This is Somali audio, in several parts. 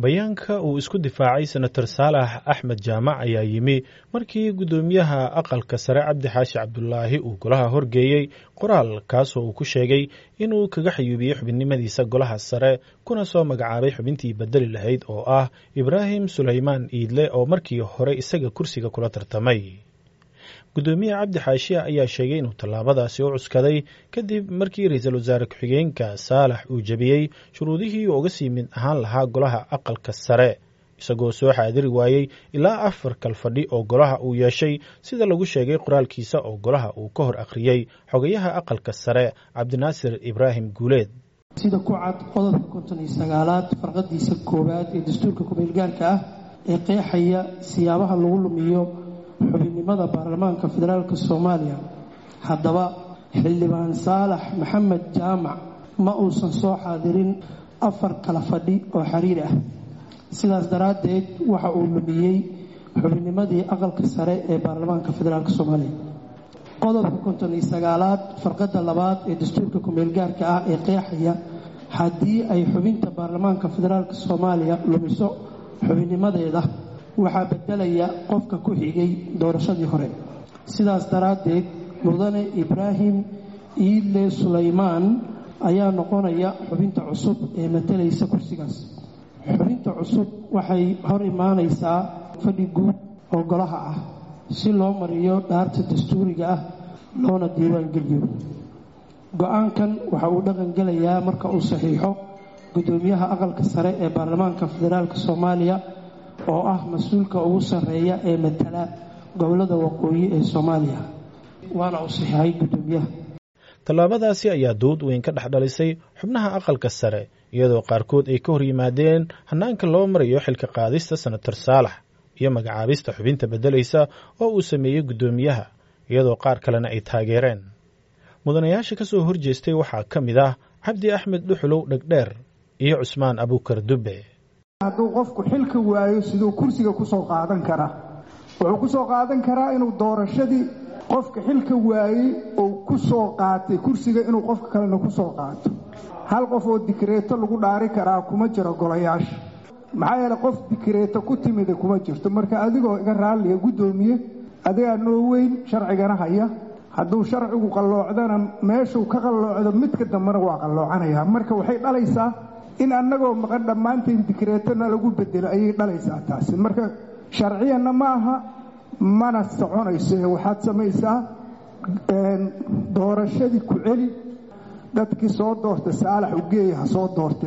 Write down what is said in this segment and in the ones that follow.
bayaanka uu isku difaacay senator saalax axmed jaamac ayaa yimi markii guddoomiyaha aqalka sare cabdi xaashi cabdulaahi uu golaha horgeeyey qoraal kaasoo uu ku sheegay inuu kaga xayuubiyey xubinimadiisa golaha sare kuna soo magacaabay xubintii bedeli lahayd oo ah ibraahim sulaymaan iidle oo markii hore isaga kursiga kula tartamay guddoomiye cabdi xaashiya ayaa sheegay inuu tallaabadaasi u cuskaday kadib markii ra-iisul wasaare ku-xigeenka saalax uu jebiyey shuruudihii uu uga sii mid ahaan lahaa golaha aqalka sare isagoo soo xaadiri waayey ilaa afar kal fadhi oo golaha uu yeeshay sida lagu sheegay qoraalkiisa oo golaha uu ka hor akhriyey xogayaha aqalka sare cabdinaasir ibraahim guuleed sida ku cad qodobka konton iyo sagaalaad farqadiisa koowaad ee dastuurka kumeelgaarka ah ee qeexaya siyaabaha lagu lumiyo xubinnimada baarlamaanka federaalk soomaaliya haddaba xildhibaan saalax maxamed jaamac ma uusan soo xaadirin afar kala fadhi oo xiriir ah sidaas daraaddeed waxa uu lumiyey xubinnimadii aqalka sare ee baarlamaanka federaalk soomaaliya qodobka konton iyo sagaalaad farqadda labaad ee dastuurka kumeelgaarka ah ee qeexaya haddii ay xubinta baarlamaanka federaalk soomaaliya lumiso xubinnimadeeda waxaa bedelaya qofka ku xigay doorashadii hore sidaas daraaddeed mudane ibraahim iidle sulaymaan ayaa noqonaya xubinta cusub ee matalaysa kursigaas xubinta cusub waxay hor imaanaysaa fadhi guud oo golaha ah si loo mariyo dhaarta dastuuriga ah loona diiwaangeliyo go-aankan waxa uu dhaqangelayaa marka uu saxiixo guddoomiyaha aqalka sare ee baarlamaanka federaalk soomaaliya oo ah mas-uulka ugu sarreeya ee matala gobolada waqooyi ee soomaaliya waana uu saxiixay guddoomiyaha tallaabadaasi ayaa dood weyn ka dhex dhalisay xubnaha aqalka sare iyadoo qaarkood ay ka hor yimaadeen hannaanka loo marayo xilka qaadista senator saalax iyo magacaabista xubinta beddelaysa oo uu sameeyey guddoomiyaha iyadoo qaar kalena ay taageereen mudanayaasha ka soo horjeestay waxaa ka mid ah cabdi axmed dhuxulow dhegdheer iyo cusmaan abuukar dubbe hadduu qofku xilka waayo siduu kursiga kusoo qaadan karaa wuxuu kusoo qaadan karaa inuu doorashadii qofka xilka waayey uu ku soo qaatay kursiga inuu qofka kalena ku soo qaato hal qof oo dikreeto lagu dhaari karaa kuma jiro golayaasha maxaa yeele qof dikreeto ku timida kuma jirto marka adigoo iga raalliya guddoomiye adigaa noo weyn sharcigana haya hadduu sharcigu qalloocdana meeshuu ka qalloocdo midka dambena waa qalloocanaya marka waxay dhalaysaa in annagoo maqan dhammaanteen dikreetona lagu bedelo ayay dhalaysaa taasi marka sharciyanna ma aha mana soconayso ee waxaad samaysaa doorashadii ku celi dadkii soo doorta saalax ugeeya ha soo doorte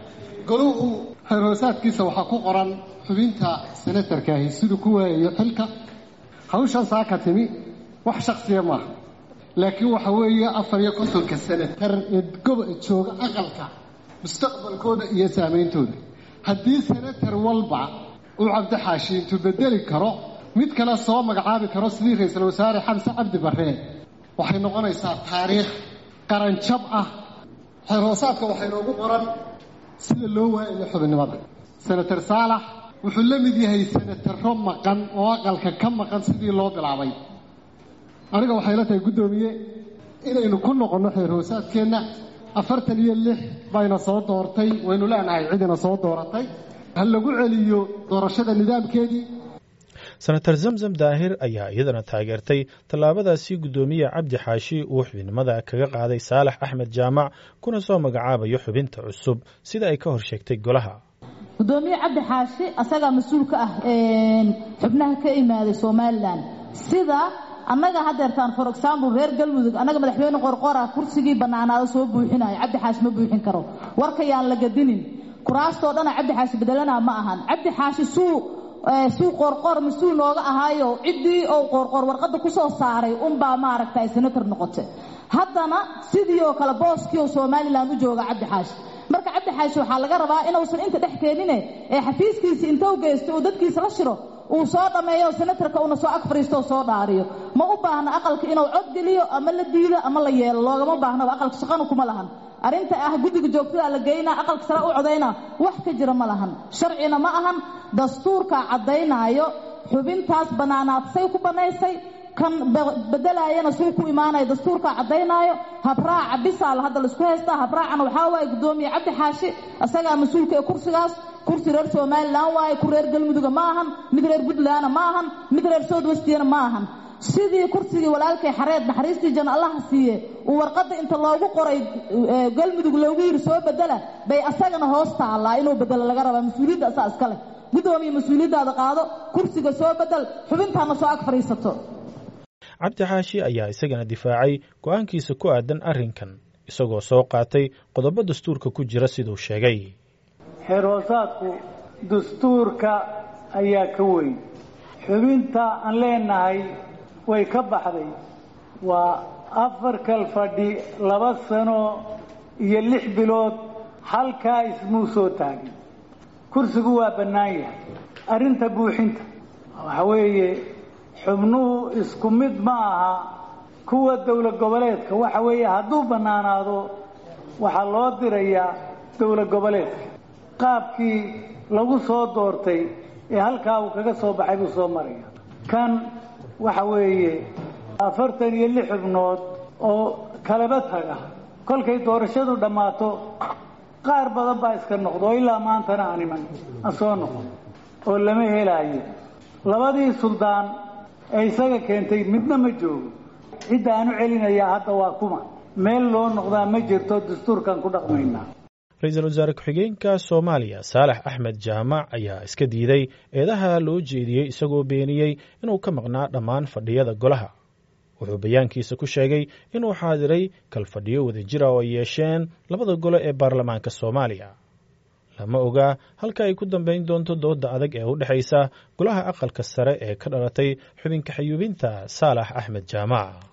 goluhu xeerhoosaadkiisa waxaa ku qoran xubinta senatarkaahi siduu ku waayayo xilka hawshan saaka timi wax shaksiya maaha laakiin waxa weeye afar iyo kontonka senatar ee goba jooga aqalka mustaqbalkooda iyo saameyntooda haddii senatar walba uu cabdixaashi intuu bedeli karo mid kale soo magacaabi karo sidii ra-iisul wasaare xamse cabdi barree waxay noqonaysaa taariikh qaranjab ah xeerhoosaadka waxaa inoogu qoran sida loo waayayo xubinnimada senator saalax wuxuu la mid yahay senataro maqan oo aqalka ka maqan sidii loo bilaabay aniga waxay la tahay guddoomiye inaynu ku noqonno xeerhoosaadkeenna afartan iyo lix bayna soo doortay waynu leenahay cidina soo dooratay ha lagu celiyo doorashada nidaamkeedii senator zamzam daahir ayaa iyadana taageertay tallaabadaasi guddoomiye cabdi xaashi uu xubinimada kaga qaaday saalax axmed jaamac kuna soo magacaabayo xubinta cusub sida ay ka hor sheegtay golaha guddoomiye cabdi xaashi asagaa mas-uul ka ah xubnaha ka imaaday somalilan sida annaga hadeertaan for example reer galmudug annaga madaxweyne qorqora kursigii bannaanaado soo buuxinayo cabdi xaashi ma buuxin karo warkayaan la gadinin kuraastoo dhana cabdi xaashi bedelanaa ma ahan cabdi xaashi suu suu qoorqoor mas-uul nooga ahaayo ciddii ou qoorqoor warqadda ku soo saaray unbaa maaragtay senator noqotay haddana sidii oo kale booskii oo somalilan u jooga cabdi xaashi marka cabdi xaashi waxaa laga rabaa inuusan inta dhex keenine ee xafiiskiisa inta u geysto uu dadkiisa la shiro uu soo dhammeeyo senatarka uuna soo ag fariisto oo soo dhaariyo ma u baahna aqalka inuu cod geliyo ama la diido ama la yeelo loogama baahnaba aqalka shaqana kuma lahan arrinta ah guddiga joogtada la geynaa aqalka sare u codaynaa wax ka jira ma lahan sharcina ma ahan dastuurkaa caddaynaayo xubintaas bannaanaadsay ku bannaysay kan bedelaayana suu ku imaanaya dastuurkaa caddaynaayo habraaca bisaal hadda laisku haystaa habraacana waxaa waaye guddoomiye cabdi xaashi isagaa mas-uulka ee kursigaas kursi reer somalilan waaye ku reer galmuduga ma ahan mid reer puntlandna ma ahan mid reer south westiyana ma ahan sidii kursigii walaalkay xareed naxariistii jan allaha siiye uu warqadda inta loogu qoray galmudug loogu yidhi soo bedela bay asagana hoos taallaa inuu bedelo laga rabaa mas-uuliyadda asaa iska leh guddoomiye mas-uuliyaddaada qaado kursiga soo bedel xubintaana soo ag fadhiisato cabdi xaashi ayaa isagana difaacay go-aankiisa ku aadan arrinkan isagoo soo qaatay qodobo dastuurka ku jira siduu sheegay xeerhoosaadku dastuurka ayaa ka weyn xubinta aan leenahay way ka baxday waa afar kal fadhi laba sano iyo lix bilood halkaa ismuu soo taagin kursigu waa bannaan yahay arrinta buuxinta waxa weeye xubnuhu isku mid ma aha kuwa dowlad goboleedka waxa weeye hadduu bannaanaado waxaa loo dirayaa dowlad goboleedka qaabkii lagu soo doortay ee halkaa uu kaga soo baxay buu soo maraya kan waxa weeye afartan iyo lix xubnood oo kalaba taga kolkay doorashadu dhammaato qaar badan baa iska noqdo oo ilaa maantana aan iman aan soo noqon oo lama helaayo labadii suldaan ee isaga keentay midna ma joogo cidda aan u celinayaa hadda waa kuma meel loo noqdaa ma jirto dastuurkan ku dhaqmaynaa ra-iisul wasaare ku-xigeenka soomaaliya saalax axmed jaamac ayaa iska diiday eedaha loo jeediyey isagoo beeniyey inuu ka maqnaa dhammaan fadhiyada golaha wuxuu bayaankiisa ku sheegay inuu xaadiray kalfadhiyo wadajira oo ay yeesheen labada gole ee baarlamaanka soomaaliya lama ogaa halka ay ku dambayn doonto dooda adag ee u dhexaysa golaha aqalka sare ee ka dhalatay xubinka xayuubinta saalax axmed jaamac